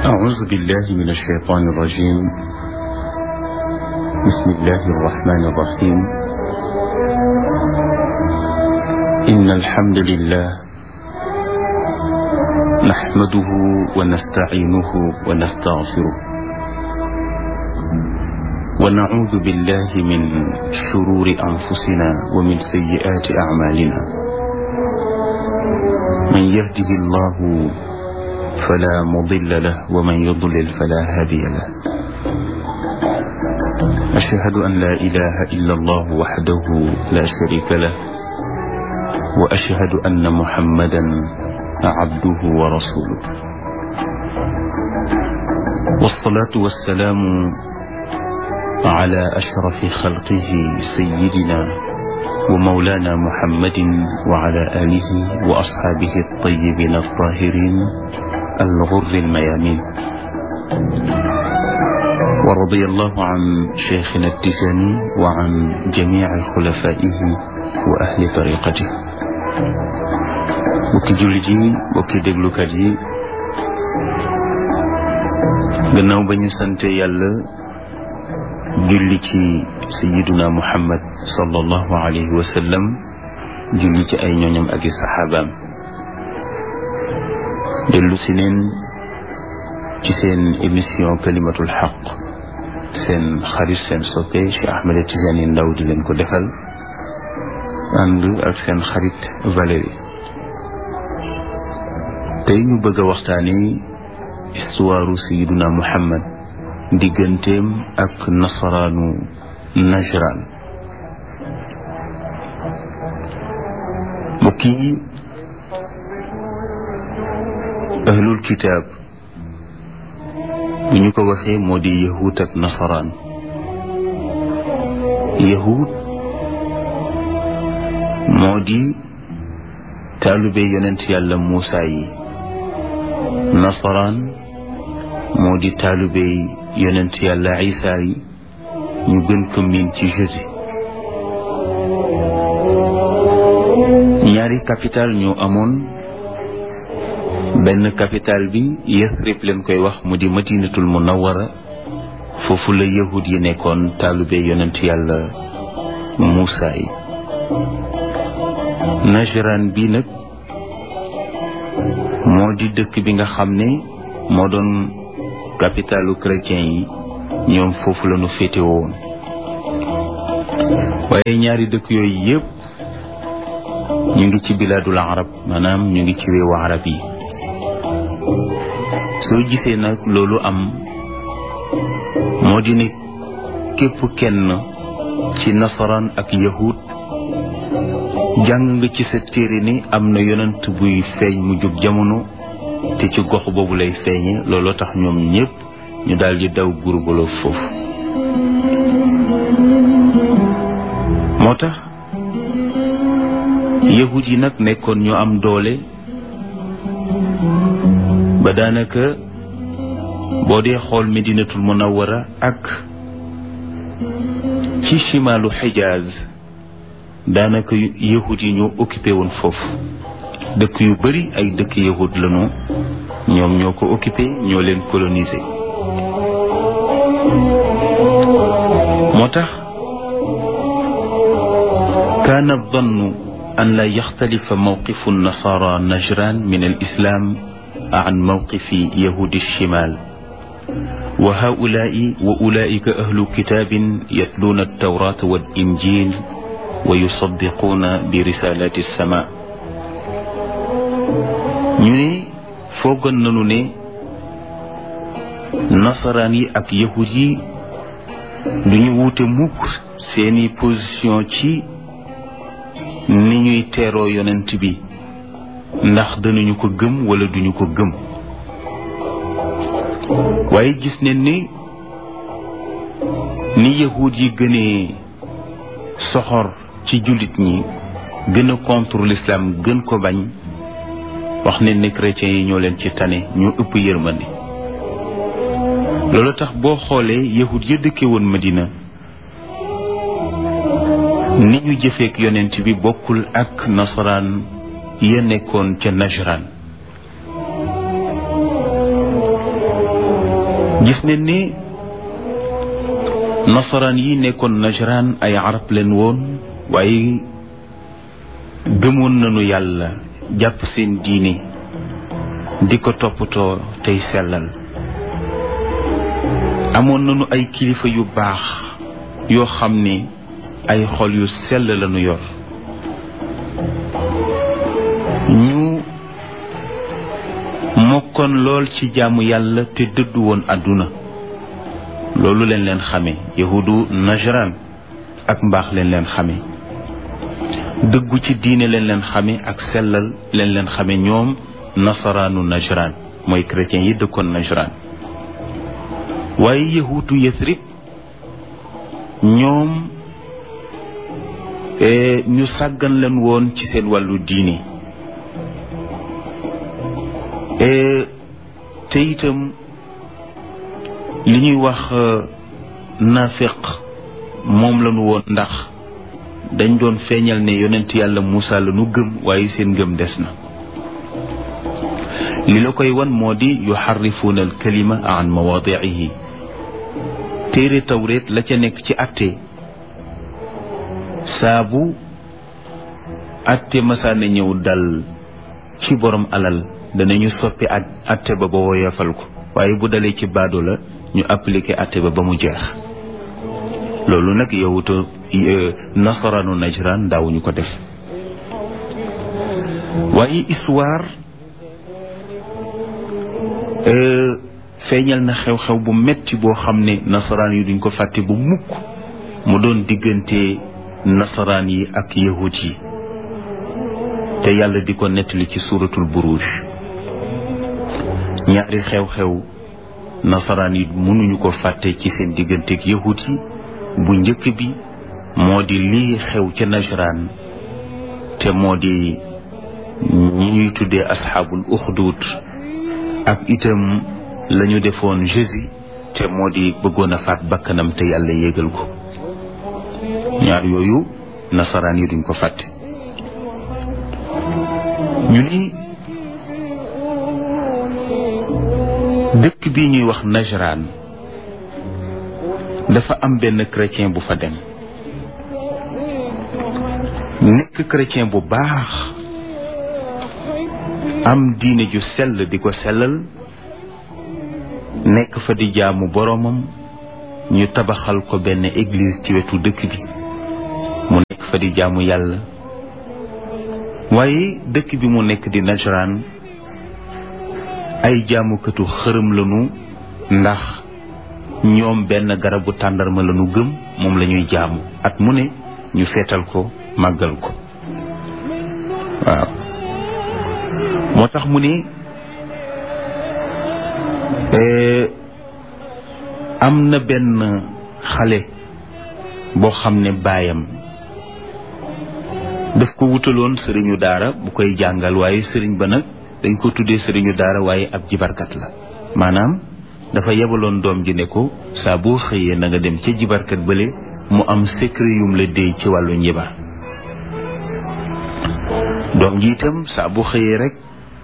أعوذ بالله من الشيطان الرجيم بسم الله الرحمن الرحيم إن الحمد لله نحمده ونستعينه ونستغفره ونعوذ بالله من شرور أنفسنا ومن سيئات أعمالنا من يهده الله فلا مضل له ومن يضلل فلا هادي له أشهد أن لا إله إلا الله وحده لا شريك له وأشهد أن محمدا عبده ورسوله والصلاة والسلام على أشرف خلقه سيدنا ومولانا محمد وعلى آله وأصحابه الطيبين الطاهرين الغر الميامين ورضي الله عن شيخنا التجاني وعن جميع خلفائه وأهل طريقته bokki jullit yi bokki déglukat yi gannaaw ba ñu sante yàlla julli ci sayiduna muhammad sallallahu alayhi wa sallam julli ci ay ñooñam ak i saxaabaam dellu si neen ci seen émission kalimatul xaq seen xarit seen soppe Cheikh Ahmed Tidiane Ndaw di leen ko defal ànd ak seen xarit Valérie tey ñu bëgg a waxtaani histoire sayiduna muhammad digganteem ak nasaraanu najran mbokk yi ahlul kitaab bu ñu ko waxee moo di yahud ak nasaraan yahud moo di taalube yonent yàlla Muusa yi nasaraan moo di taalube yonent yàlla Isa yi ñu gën ko miin ci Jésus ñaari capital ñoo amoon benn capital bi Yathrib leen koy wax mu di madinatul munawwara foofu la yahud yi nekkoon taalube yonent yàlla Muusa yi Najran bi nag moo di dëkk bi nga xam ne moo doon capitalu chrétien yi ñoom foofu la ñu féete woon waaye ñaari dëkk yooyu yëpp ñu ngi ci bilaadul arab maanaam ñu ngi ci réewu arab yi soo gisee nag loolu am moo di ne képp kenn ci nasaraan ak yahud jàng nga ci sa téere ni am na yonent buy feeñ mu jóg jamono te ci gox boobu lay feeñe looloo tax ñoom ñépp ñu daal di daw gurbaloo foofu moo tax yahud yi nag nekkoon ñu am doole ba daanaka boo dee xool medinatul munawwara ak ci chimaalu xijaaz daanaka yahud yi ñoo occupé woon foofu dëkk yu bari ay dëkk yahud lañu ñoom ñoo ko occupé ñoo leen colonisé moo tax kaana dannu an la yaxtalifa mawqifu nasara najran min al islam an mawqifi yahudi shimal wa haulaai wa ulaika ahlu kitabin yatluuna altawrata wal injil wa yusaddiquuna bi risalati sama ñu ne foogoon nañu ne nasaraan yi ak yahud yi duñu wuute mukk seeni position ci ni ñuy teeroo yonent bi ndax danañu ko gëm wala duñu ko gëm waaye gis nañ ni ni yahud yi gënee soxor ci jullit ñi gën a contre l'islam gën ko bañ wax ne ne chrétiens yi ñoo leen ci tane ñu ëpp yërmande loolu tax boo xoolee yahud ya dëkke woon Madina ni ñu jëfeek yonent bi bokkul ak nasaraan ya nekkoon ca Najran gis ne ni nasaraan yi nekkoon najraan ay arab leen woon waaye gëmoon nañu yàlla jàpp seen diine di ko toppatoo tey sellal amoon nañu ay kilifa yu baax yoo xam ne ay xol yu sell lañu yor ñu mokkoon lool ci jaamu yàlla te dëddu woon àdduna loolu leen leen xame yahudu najran ak mbaax leen leen xame dëggu ci diine leen leen xame ak sellal leen leen xame ñoom nasaraanu najran mooy chrétien yi dëkkoon najran waaye yahudu yasrib ñoom ñu sàggan leen woon ci seen wàllu diine te itam li ñuy wax nafiq moom lañu woon ndax dañ doon feeñal ne yonent yàlla Muusa la nu gëm waaye seen ngëm des na li la koy wan moo di yuxarrifuuna al kalima an mawaadiihi téere tawreet la ca nekk ci atte saabu atte masaana ñëw dal ci borom alal danañu soppi ak atte ba ba woyofal ko waaye bu dalee ci baado la ñu appliqué atte ba ba mu jeex loolu nag yowuta nasaraanu najran daawuñu ko def waaye histoire feeñal na xew-xew bu metti boo xam ne nasaraan yi duñ ko fàtte bu mukk mu doon diggante nasaraan yi ak yahut yi te yàlla di ko nettali ci suuratul buruj ñaari xew-xew nasaraan yi mënuñu ko fàtte ci seen digganteeg yahut yi bu njëkk bi moo di lii xew ca najraan te moo di ñi ñuy tuddee asxaabul uxdud ak itam lañu defoon Jésus te moo di bëggoon a faat bakkanam te yàlla yégal ko ñaar yooyu nasaraan yi duñ ko fàtte ñu ni dëkk bi ñuy wax Najran dafa am benn chrétien bu fa dem nekk chrétien bu baax am diine ju sell di ko sellal nekk fa di jaamu boroomam ñu tabaxal ko benn église ci wetu dëkk bi mu nekk fa di jaamu yàlla waaye dëkk bi mu nekk di Najran ay jaamukatu xërëm lañu ndax ñoom benn garabu tàndarma lañu gëm moom la ñuy jaamu at mu ne ñu feetal ko màggal ko waaw moo tax mu ne am na benn xale boo xam ne baayam daf ko wutaloon sëriñu daara bu koy jàngal waaye sëriñ ba nag dañ ko tuddee sëriñu daara waaye ab jibarkat la maanaam dafa yebaloon doom ji ne ko saa boo xëyee na nga dem ca jibarkat bële mu am secret yum la déy ci wàllu njibar doom ji itam saa bu xëyee rek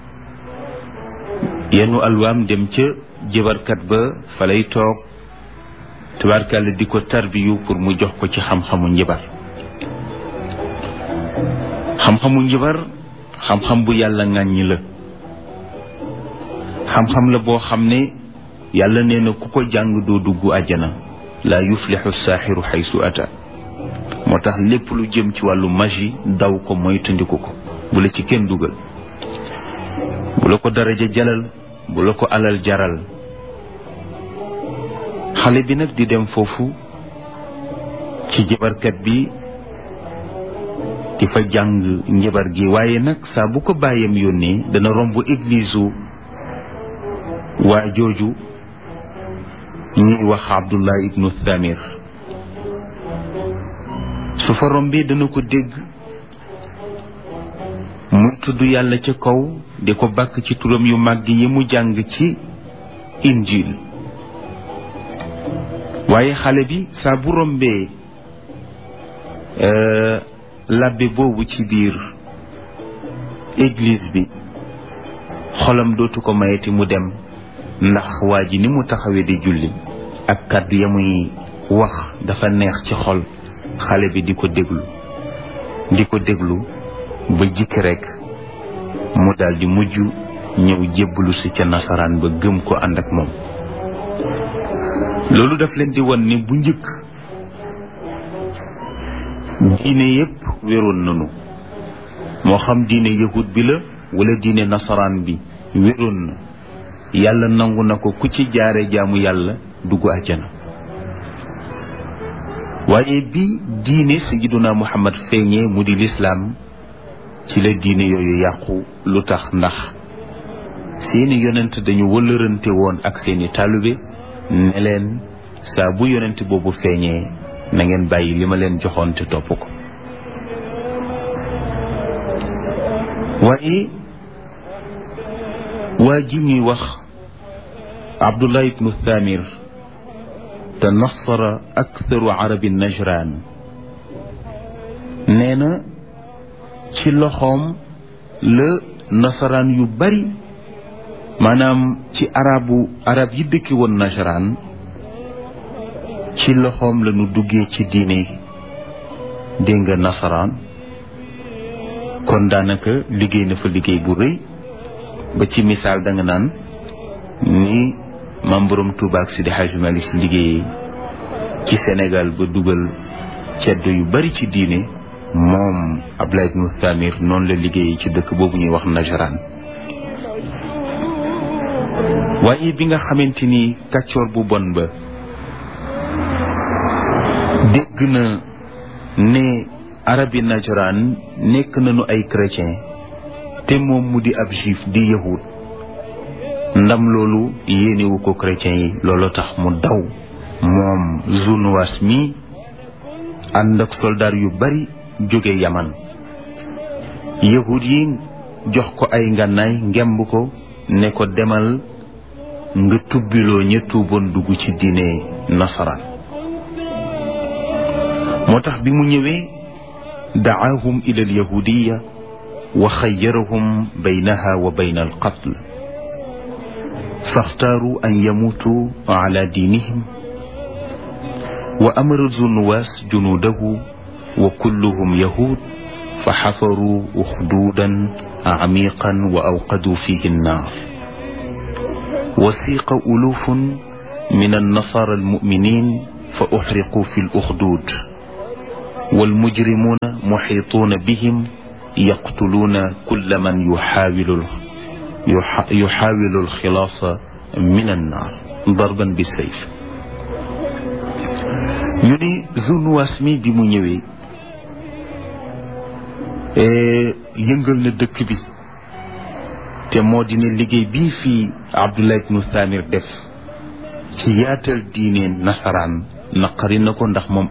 yenu alwaam dem ca jibarkat ba fa lay toog tubaarkàlla di ko tarbiyu pour mu jox ko ci xam-xamu njibar xam-xamu njibar xam-xam bu yàlla ŋàññi la xam-xam la boo xam ne yàlla nee na ku ko jàng doo dugg àjjana laa yuflixu saaxiru xaysu ata moo tax lépp lu jëm ci wàllu magie daw ko moytandiku ko bu la ci kenn dugal bu la ko daraja jalal bu la ko alal jaral xale bi nag di dem foofu ci jabarkat bi di fa jàng njabar gi waaye nag saa bu ko bàyyam yónnee dana romb église u waa jooju ñuy wax abdullah ibnu thamir su fa rombee dana ko dégg muy tudd yàlla ca kaw di ko bàkk ci turam yu màgg yi mu jàng ci injil waaye xale bi saa bu rombee labbe boobu ci biir église bi xolam dootu ko mayeti mu dem ndax waa ji ni mu taxawee di julli ak kàddu ya muy wax dafa neex ci xol xale bi di ko déglu di ko déglu ba jikki rekk mu daldi mujj ñëw jébbalu si ca nasaraan ba gëm ko ànd ak moom loolu daf leen di won ni bu njëkk diine yépp wéroon nanu moo xam diine yahud bi la wala diine nasaraan bi wéroon na yàlla nangu na ko ku ci jaare jaamu yàlla dugg àjjana waaye bi diine sayyiduna muhammad feeñee mu di lislaam ci la diine yooyu yàqu lu tax ndax seeni yonent dañu wëllërante woon ak seeni taalibe ne leen saa bu yonent boobu feeñee na ngeen bàyyi li ma leen joxoon te topp ko waaye waa ji ñuy wax abdullah ibnu thamir te nasara aktharu arabi najran nee na ci loxoom la nasaraan yu bari maanaam ci arabu arab yi dëkki woon najran ci loxoom la ñu duggee ci diine dégg nga nasaraan kon daanaka liggéey na fa liggéey bu rëy ba ci misaal da nga naan ni maam borom Tuuba ak Sidi Hadj Malick si liggéey ci Sénégal ba dugal ceddo yu bari ci diine moom Abdoulaye ibnu Thamir noonu la liggéey ci dëkk boobu ñuy wax Najran waaye bi nga xamante ni kàccoor bu bon ba dégg na ne arabi Najran nekk nañu ay chrétien te moom mu di ab juif di yahud ndam loolu yéenewu ko chrétien yi loolu tax mu daw moom Zunuwas mi ànd ak soldaar yu bari jóge yaman yahud yi jox ko ay ngànnaay ngemb ko ne ko demal nga tubbiloo ña tuuboon dugg ci diine nasaraan moo tax bi mu ñëwee dacaahum ila alyahudiya wa xayyarahum baynaha wa bayna alqatl faxtaaru an yamuutu ala diinihim wa amara zunuwaas junuudahu wa kulluhum yahud fa xafaruu uxduudan camiqan wa awqaduu fihi annaar وسيق ألوف من النصارى المؤمنين فأحرقوا في الأخدود والمجرمون محيطون بهم يقتلون كل من يحاول يحاول الخلاص من النار ضربا بالسيف ñu ni Zunuwaas mi bi mu ñëwee yëngal na dëkk bi te moo di ne liggéey bii fii Abdullah ibnu Thamir def ci yaatal diine nasaraan naqari na ko ndax moom